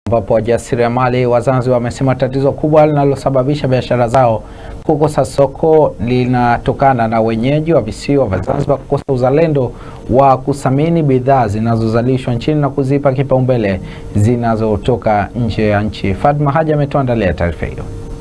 ambapo wajasiriamali wa Zanzibar wamesema tatizo kubwa linalosababisha biashara zao kukosa soko linatokana na wenyeji wa visiwa vya Zanzibar kukosa uzalendo wa kuthamini bidhaa zinazozalishwa nchini na kuzipa kipaumbele zinazotoka nje ya nchi. Fatma Haji ametuandalia taarifa hiyo.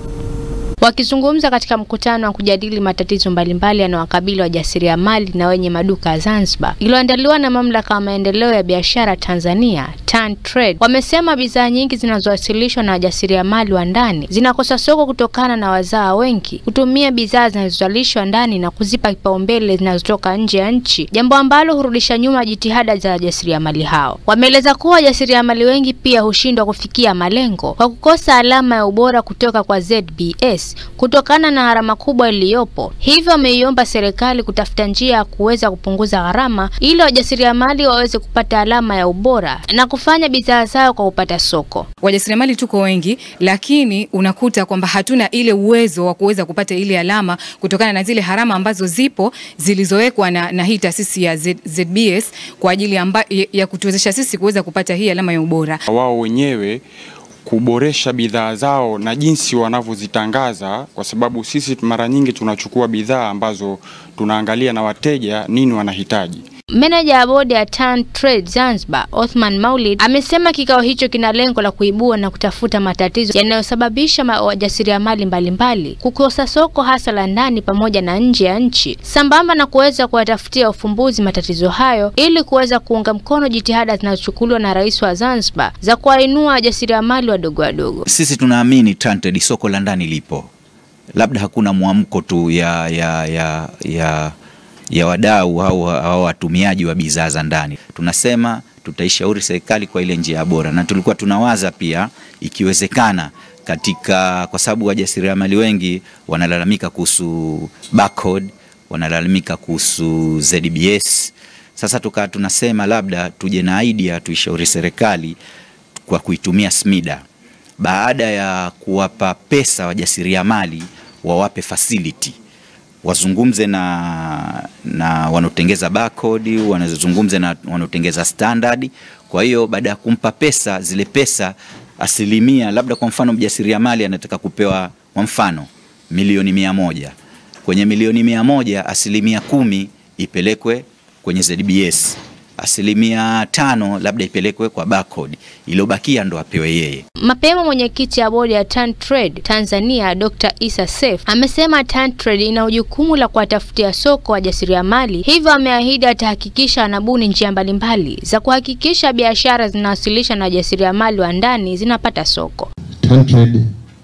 Wakizungumza katika mkutano wa kujadili matatizo mbalimbali yanayowakabili wajasiriamali na wenye maduka ya Zanzibar iliyoandaliwa na mamlaka ya maendeleo ya biashara Tanzania TanTrade, wamesema bidhaa nyingi zinazowasilishwa na wajasiriamali wa ndani zinakosa soko kutokana na wazaa wengi kutumia bidhaa zinazozalishwa ndani na kuzipa kipaumbele zinazotoka nje ya nchi, jambo ambalo hurudisha nyuma jitihada za wajasiriamali hao. Wameeleza kuwa wajasiriamali wengi pia hushindwa kufikia malengo kwa kukosa alama ya ubora kutoka kwa ZBS kutokana na gharama kubwa iliyopo. Hivyo wameiomba serikali kutafuta njia ya kuweza kupunguza gharama ili wajasiriamali waweze kupata alama ya ubora na kufanya bidhaa zao kwa kupata soko. Wajasiriamali tuko wengi, lakini unakuta kwamba hatuna ile uwezo wa kuweza kupata ile alama kutokana na zile harama ambazo zipo zilizowekwa na, na hii taasisi ya Z, ZBS kwa ajili amba, ya kutuwezesha sisi kuweza kupata hii alama ya ubora. Wao wenyewe kuboresha bidhaa zao na jinsi wanavyozitangaza, kwa sababu sisi mara nyingi tunachukua bidhaa ambazo tunaangalia na wateja nini wanahitaji. Meneja ya bodi ya TanTrade Zanzibar, Othman Maulid, amesema kikao hicho kina lengo la kuibua na kutafuta matatizo yanayosababisha wajasiriamali mbalimbali kukosa soko hasa la ndani pamoja na nje ya nchi, sambamba na kuweza kuwatafutia ufumbuzi matatizo hayo ili kuweza kuunga mkono jitihada zinazochukuliwa na Rais wa Zanzibar za kuwainua wajasiriamali wadogo wadogo. Sisi tunaamini TanTrade soko la ndani lipo, labda hakuna mwamko tu ya, ya, ya, ya ya wadau au, au watumiaji wa bidhaa za ndani. Tunasema tutaishauri serikali kwa ile njia bora, na tulikuwa tunawaza pia ikiwezekana katika, kwa sababu wajasiriamali wengi wanalalamika kuhusu barcode, wanalalamika kuhusu ZBS. Sasa tukaa tunasema labda tuje na idea tuishauri serikali kwa kuitumia SMIDA, baada ya kuwapa pesa wajasiriamali wawape facility wazungumze na, na wanaotengeza barcode, wanazungumze na wanaotengeza standard. Kwa hiyo baada ya kumpa pesa, zile pesa asilimia, labda kwa mfano mjasiriamali anataka kupewa kwa mfano milioni mia moja, kwenye milioni mia moja asilimia kumi ipelekwe kwenye ZBS asilimia tano labda ipelekwe kwa barcode, iliyobakia ndo apewe yeye. Mapema mwenyekiti ya bodi ya TanTrade Tanzania Dr. Isa Seif amesema TanTrade ina jukumu la kuwatafutia soko wajasiriamali, hivyo ameahidi atahakikisha anabuni njia mbalimbali za kuhakikisha biashara zinawasilisha na wajasiriamali wa ndani zinapata soko. TanTrade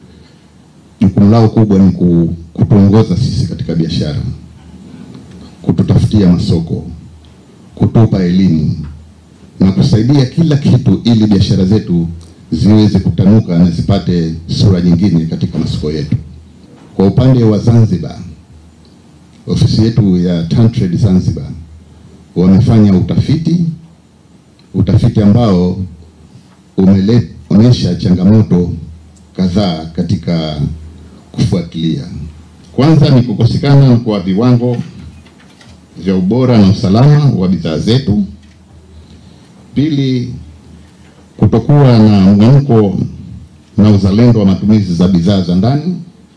jukumu lao kubwa ni kutuongoza sisi katika biashara, kututafutia masoko kutupa elimu na kusaidia kila kitu ili biashara zetu ziweze kutanuka na zipate sura nyingine katika masoko yetu. Kwa upande wa Zanzibar, ofisi yetu ya TanTrade Zanzibar wamefanya utafiti, utafiti ambao umeonyesha changamoto kadhaa katika kufuatilia. Kwanza ni kukosekana kwa viwango vya ubora na usalama wa bidhaa zetu. Pili, kutokuwa na mwamko na uzalendo wa matumizi za bidhaa za ndani.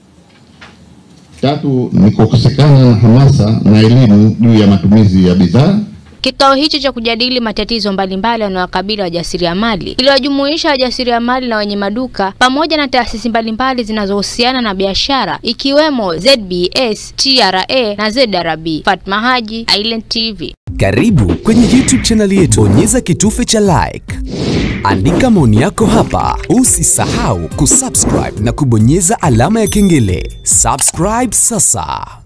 Tatu, ni kukosekana na hamasa na elimu juu ya matumizi ya bidhaa. Kikao hicho cha kujadili matatizo mbalimbali yanayowakabili wajasiriamali iliwajumuisha wajasiriamali na wenye maduka pamoja na taasisi mbalimbali zinazohusiana na biashara ikiwemo ZBS, TRA na ZRB. Fatma Haji, Island TV. Karibu kwenye YouTube channel yetu, bonyeza kitufe cha like, andika maoni yako hapa, usisahau kusubscribe na kubonyeza alama ya kengele. Subscribe sasa.